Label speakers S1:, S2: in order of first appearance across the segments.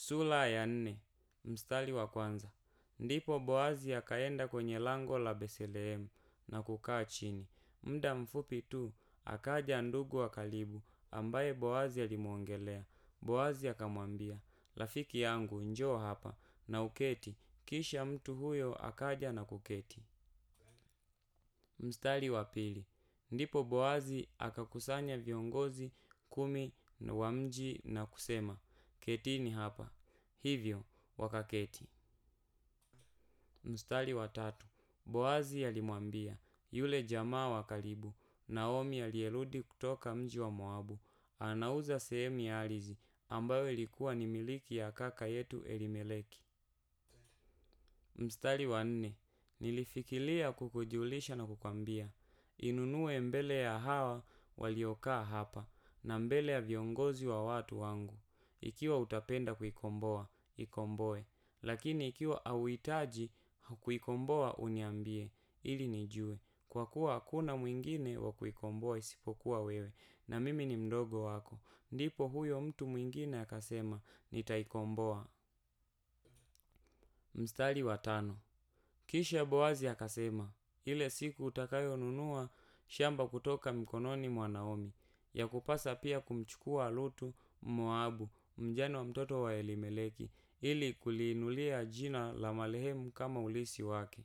S1: Sura ya nne, mstari wa kwanza. Ndipo Boazi akaenda kwenye lango la Bethlehemu na kukaa chini. Muda mfupi tu akaja ndugu wa karibu ambaye Boazi alimwongelea. Boazi akamwambia, rafiki yangu, njoo hapa na uketi. Kisha mtu huyo akaja na kuketi. Mstari wa pili. Ndipo Boazi akakusanya viongozi kumi wa mji na kusema, ketini hapa. Hivyo wakaketi. Mstari wa tatu. Boazi alimwambia yule jamaa wa karibu, Naomi aliyerudi kutoka mji wa Moabu, anauza sehemu ya ardhi ambayo ilikuwa ni miliki ya kaka yetu Elimeleki. Mstari wa nne. Nilifikiria kukujulisha na kukwambia, inunue mbele ya hawa waliokaa hapa na mbele ya viongozi wa watu wangu. Ikiwa utapenda kuikomboa, ikomboe. Lakini ikiwa hauhitaji kuikomboa uniambie, ili nijue. Kwa kuwa hakuna mwingine wa kuikomboa isipokuwa wewe, na mimi ni mdogo wako. Ndipo huyo mtu mwingine akasema, nitaikomboa. Mstari wa tano. Kisha Boazi akasema, ile siku utakayonunua shamba kutoka mikononi mwa Naomi, yakupasa pia kumchukua Ruthu Mmoabu, mjane wa mtoto wa Elimeleki, ili kuliinulia jina la marehemu kama ulisi wake.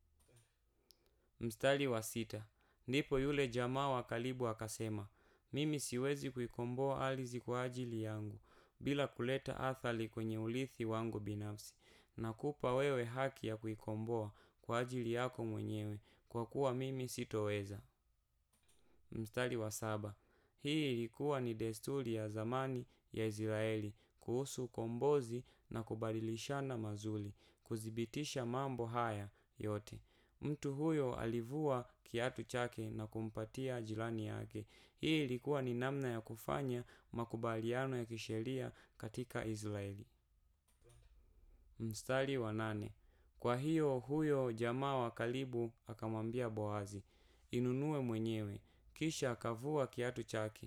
S1: Mstari wa sita. Ndipo yule jamaa wa karibu akasema, mimi siwezi kuikomboa ardhi kwa ajili yangu, bila kuleta athari kwenye urithi wangu binafsi. Nakupa wewe haki ya kuikomboa kwa ajili yako mwenyewe, kwa kuwa mimi sitoweza. Mstari wa saba. Hii ilikuwa ni desturi ya zamani ya Israeli kuhusu ukombozi na kubadilishana mazuri. Kuthibitisha mambo haya yote, mtu huyo alivua kiatu chake na kumpatia jirani yake. Hii ilikuwa ni namna ya kufanya makubaliano ya kisheria katika Israeli. Mstari wa nane. Kwa hiyo huyo jamaa wa karibu akamwambia Boazi, inunue mwenyewe. Kisha akavua kiatu chake.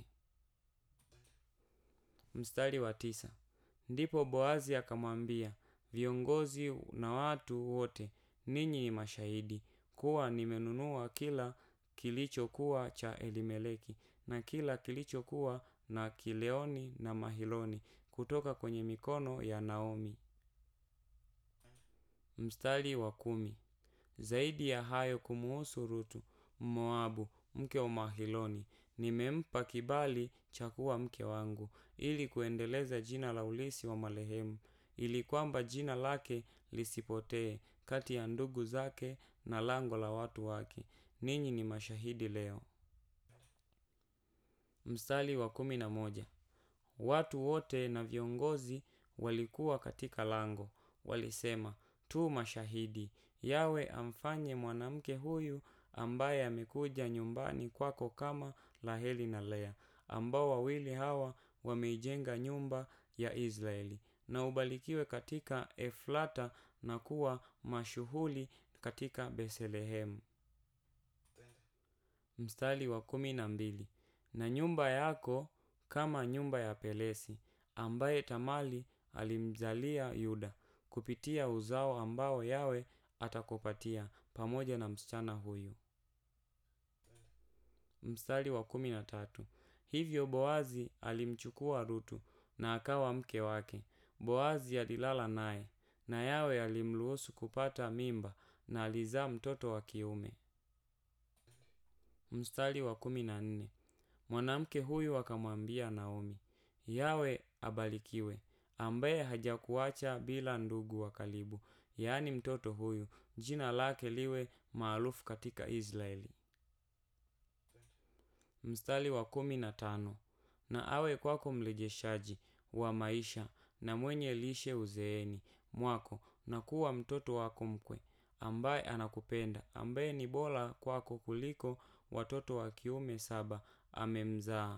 S1: Mstari wa tisa. Ndipo Boazi akamwambia viongozi na watu wote, ninyi ni mashahidi kuwa nimenunua kila kilichokuwa cha Elimeleki na kila kilichokuwa na Kileoni na Mahiloni kutoka kwenye mikono ya Naomi. Mstari wa kumi. Zaidi ya hayo kumuhusu Ruthu Mmoabu, mke wa Mahiloni, nimempa kibali cha kuwa mke wangu, ili kuendeleza jina la ulisi wa marehemu, ili kwamba jina lake lisipotee kati ya ndugu zake na lango la watu wake. Ninyi ni mashahidi leo. Mstari wa kumi na moja. Watu wote na viongozi walikuwa katika lango, walisema, tu mashahidi, yawe amfanye mwanamke huyu ambaye amekuja nyumbani kwako kama Raheli na Lea, ambao wawili hawa wameijenga nyumba ya Israeli, na ubarikiwe katika Efrata na kuwa mashuhuri katika Bethlehemu. Mstari wa kumi na mbili. Na nyumba yako kama nyumba ya Peresi, ambaye Tamari alimzalia Yuda, kupitia uzao ambao yawe atakupatia pamoja na msichana huyu. Mstari wa kumi na tatu. Hivyo Boazi alimchukua Ruthu na akawa mke wake. Boazi alilala naye na yawe alimruhusu kupata mimba na alizaa mtoto wa kiume. Mstari wa kumi na nne. Mwanamke huyu akamwambia Naomi, yawe abarikiwe, ambaye hajakuacha bila ndugu wa karibu, yaani mtoto huyu, jina lake liwe maarufu katika Israeli. Mstari wa kumi na tano. Na awe kwako mrejeshaji wa maisha na mwenye lishe uzeeni mwako na kuwa mtoto wako mkwe, ambaye anakupenda, ambaye ni bora kwako kuliko watoto wa kiume saba amemzaa.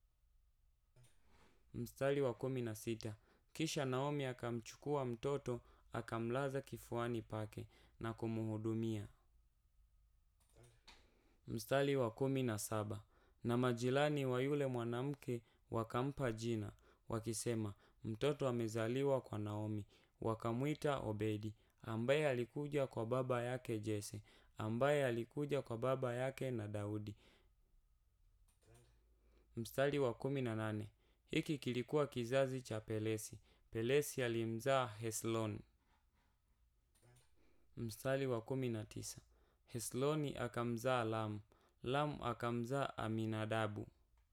S1: Mstari wa kumi na sita. Kisha Naomi akamchukua mtoto akamlaza kifuani pake na kumhudumia. Mstari wa kumi na saba. Na majirani wa yule mwanamke wakampa jina wakisema, mtoto amezaliwa kwa naomi wakamwita obedi ambaye alikuja kwa baba yake jese ambaye alikuja kwa baba yake na daudi mstari wa kumi na nane hiki kilikuwa kizazi cha pelesi pelesi alimzaa heslon mstari wa kumi na tisa hesloni akamzaa lam lam akamzaa aminadabu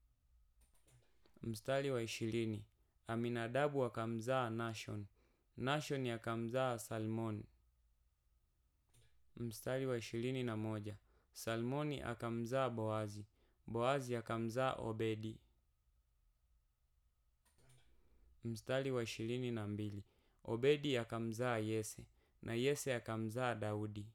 S1: mstari wa ishirini aminadabu akamzaa nashon nashon akamzaa salmon mstari wa ishirini na moja salmoni akamzaa boazi boazi akamzaa obedi mstari wa ishirini na mbili obedi akamzaa yese na yese akamzaa daudi